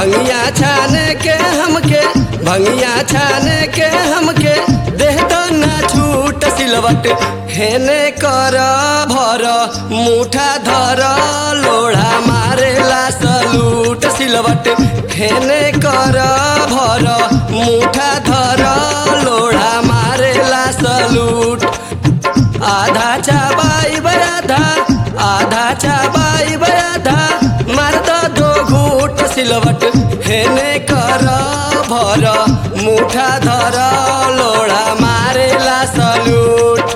भंगिया छान के हमके भंगिया छान के हमके देह तो ना छूट सिलवट हेने कर भर मुठा धर लोढ़ा मारेला सलूट सिलवट हेने कर भर मुठा धर लोढ़ा मारेला सलूट आधा चाबाई बयाधा आधा चाबाई बयाधा मार दो दो घूट सिलवट हेने कर भर मुठा धर लोढ़ा मारेला सलूट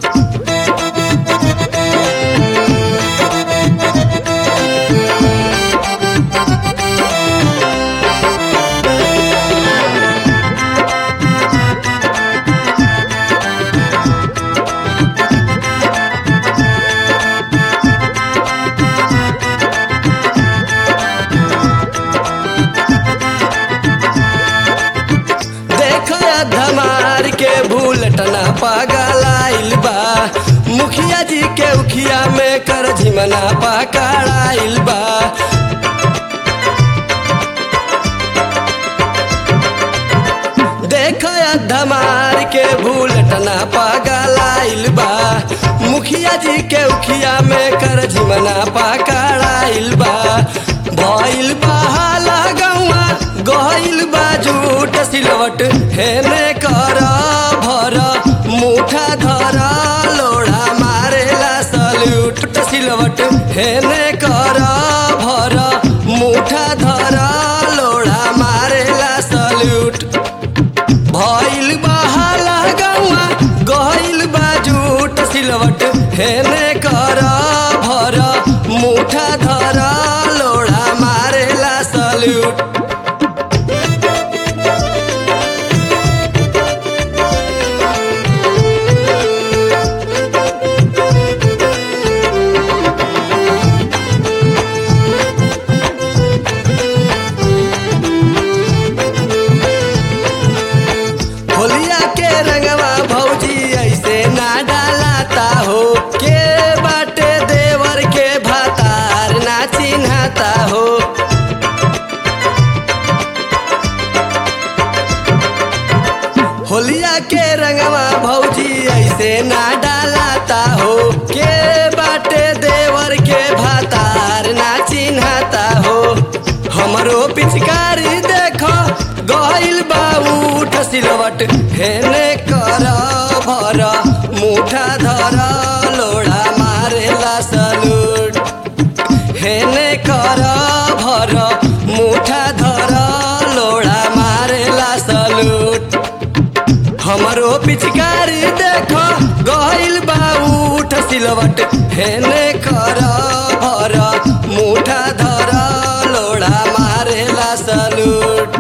देखो धमार के भूलटना पगलाइल बा मुखिया जी के उखिया में कर झिमना पकड़ाइल बा देखो धमार के भूलटना पगलाइल बा मुखिया जी के उखिया में कर झिमना पकड़ाइल बा भइल बा हाला गौआ गइल बा झूठ सिलवट हेने कर भर मुठा धर लोढ़ा मारेला सल्यूट सिलवट हेने कर भर मुठा धर लोढ़ा मारेला सल्यूट भइल बा हाला गौआ गइल बा झूठ सिलवट हेने कर भर मुठा धर लोढ़ा मारेला सल्यूट होलिया के रंगवा भौजी ऐसे ना डालाता हो के बाटे देवर के भातार ना चिन्हता हो होलिया के रंगवा भौजी ऐसे ना डालाता हो के बाटे देवर के भातार ना चिन्हता हो हमरो पिचकारी देखो गइल बाउठ सिलवट हेने कर भर मुठा धर लोढ़ा मारेला सलूट हेने कर भर मुठा धर लोढ़ा मारेला सलूट हमरो पिचकारी देखो गइल बाउठ सिलवट हेने कर भर मुठा धर लोढ़ा मारेला सलूट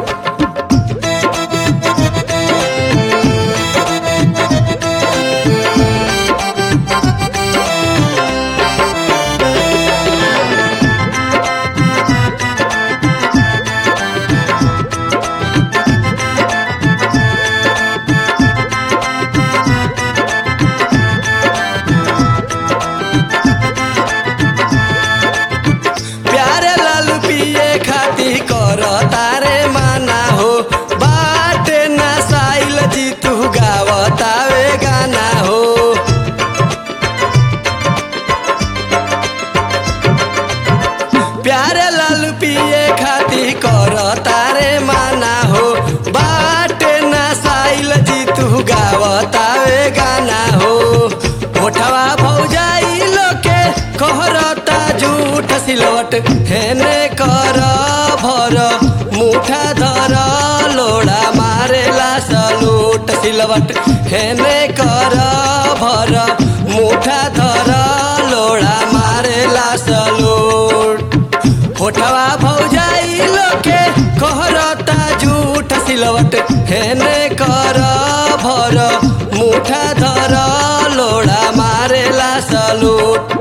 प्यारे लाल पिए खाती कर तारे माना हो बाटे ना साइल जी तू गावतावे गाना हो प्यारे लाल पिए खाती कर तारे माना हो बाटे ना साइल जी तू गावतावे गाना हो होठवा भौजाई लोके कहरता झूठ सिलवट हेने कर भर मुठा धर लोढ़ा मारेला सलूट सिलवट हेने कर भर मुठा धर लोढ़ा मारेला सलूट होठवा भौजाई लोके कहरता झूठ सिलवट हेने कर भर मुठा धर लोढ़ा मारेला सलूट